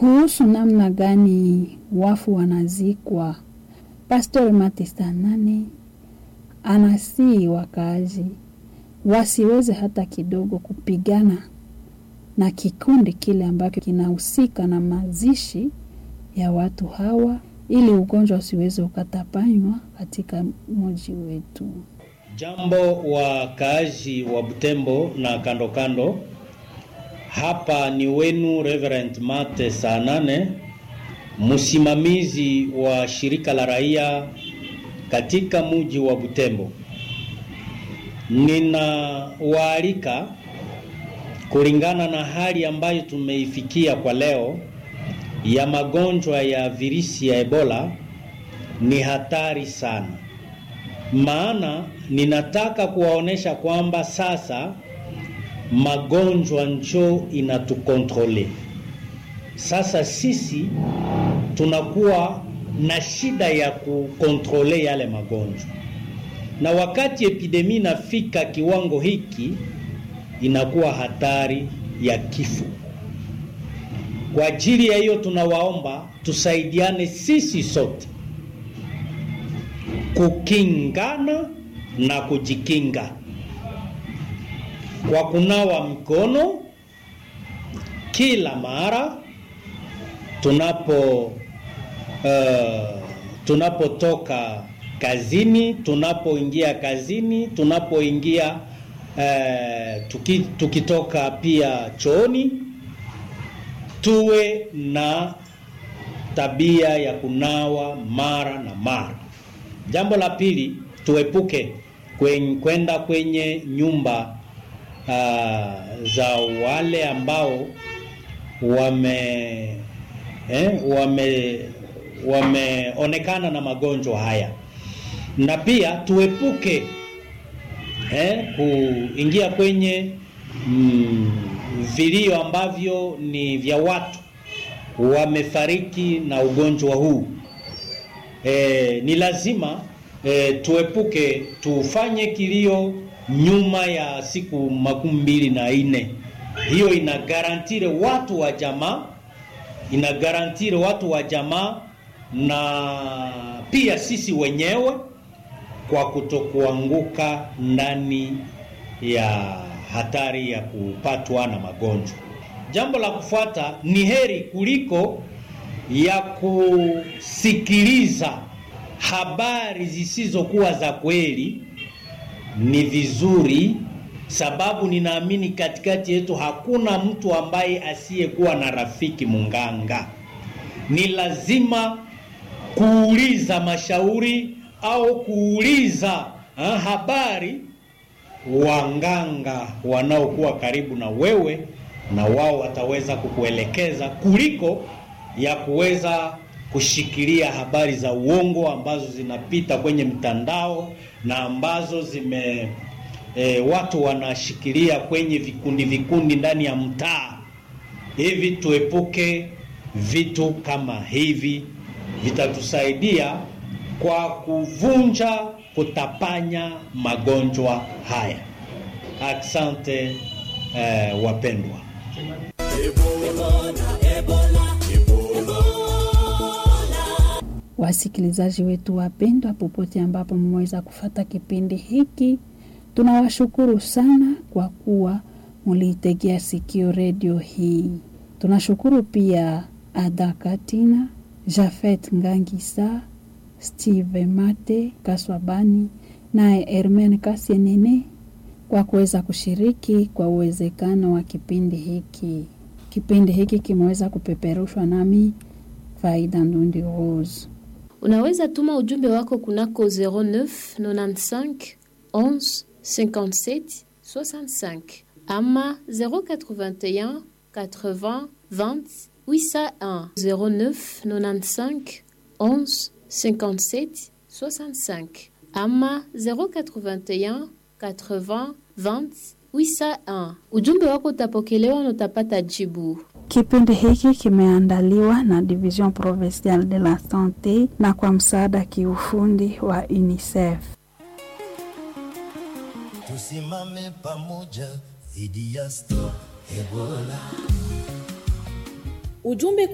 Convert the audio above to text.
kuhusu namna gani wafu wanazikwa. Pastor Matesta nane anasii wakaazi wasiweze hata kidogo kupigana na kikundi kile ambacho kinahusika na mazishi ya watu hawa, ili ugonjwa usiweze ukatapanywa katika mji wetu. Jambo wakaaji wa Butembo na kando kando, hapa ni wenu Reverend Mate saa nane, msimamizi wa shirika la raia katika mji wa Butembo. Ninawaalika kulingana na hali ambayo tumeifikia kwa leo ya magonjwa ya virusi ya Ebola ni hatari sana. Maana ninataka kuwaonesha kwamba sasa magonjwa njoo inatukontrole. Sasa sisi tunakuwa na shida ya kukontrole yale magonjwa, na wakati epidemi inafika kiwango hiki, inakuwa hatari ya kifo. Kwa ajili ya hiyo, tunawaomba tusaidiane sisi sote kukingana na kujikinga kwa kunawa mikono kila mara tunapo uh, tunapotoka kazini, tunapoingia kazini, tunapoingia uh, tuki, tukitoka pia chooni, tuwe na tabia ya kunawa mara na mara. Jambo la pili, tuepuke kwen, kwenda kwenye nyumba uh, za wale ambao wame eh, wame wameonekana na magonjwa haya, na pia tuepuke eh, kuingia kwenye mm, vilio ambavyo ni vya watu wamefariki na ugonjwa huu. E, ni lazima e, tuepuke tufanye kilio nyuma ya siku makumi mbili na nne. Hiyo ina garantire watu wa jamaa, ina garantire watu wa jamaa na pia sisi wenyewe kwa kutokuanguka ndani ya hatari ya kupatwa na magonjwa. Jambo la kufuata ni heri kuliko ya kusikiliza habari zisizokuwa za kweli, ni vizuri sababu ninaamini katikati yetu hakuna mtu ambaye asiyekuwa na rafiki munganga. Ni lazima kuuliza mashauri au kuuliza ha, habari wanganga wanaokuwa karibu na wewe, na wao wataweza kukuelekeza kuliko ya kuweza kushikilia habari za uongo ambazo zinapita kwenye mtandao na ambazo zime e, watu wanashikilia kwenye vikundi vikundi ndani ya mtaa. Hivi tuepuke vitu kama hivi, vitatusaidia kwa kuvunja, kutapanya magonjwa haya. Asante eh, wapendwa. Wasikilizaji wetu wapendwa, popote ambapo mmeweza kufata kipindi hiki, tunawashukuru sana kwa kuwa muliitegea sikio redio hii. Tunashukuru pia Ada Katina, Jafet Ngangisa, Steve Mate Kaswabani naye Hermen Kasienene kwa kuweza kushiriki kwa uwezekano wa kipindi hiki. Kipindi hiki kimeweza kupeperushwa nami Faida Ndundi Rose. Unaweza tuma ujumbe wako kunako 09 95 11 57 65 ama 081 80 20 801 09 95 11 57 65 ama 081 80 20 801. Ujumbe wako utapokelewa na utapata jibu. Kipindi hiki kimeandaliwa na Division Provinciale de la Sante na kwa msaada kiufundi wa UNICEF. Tusimame pamoja dhidi ya Stop Ebola. Ujumbe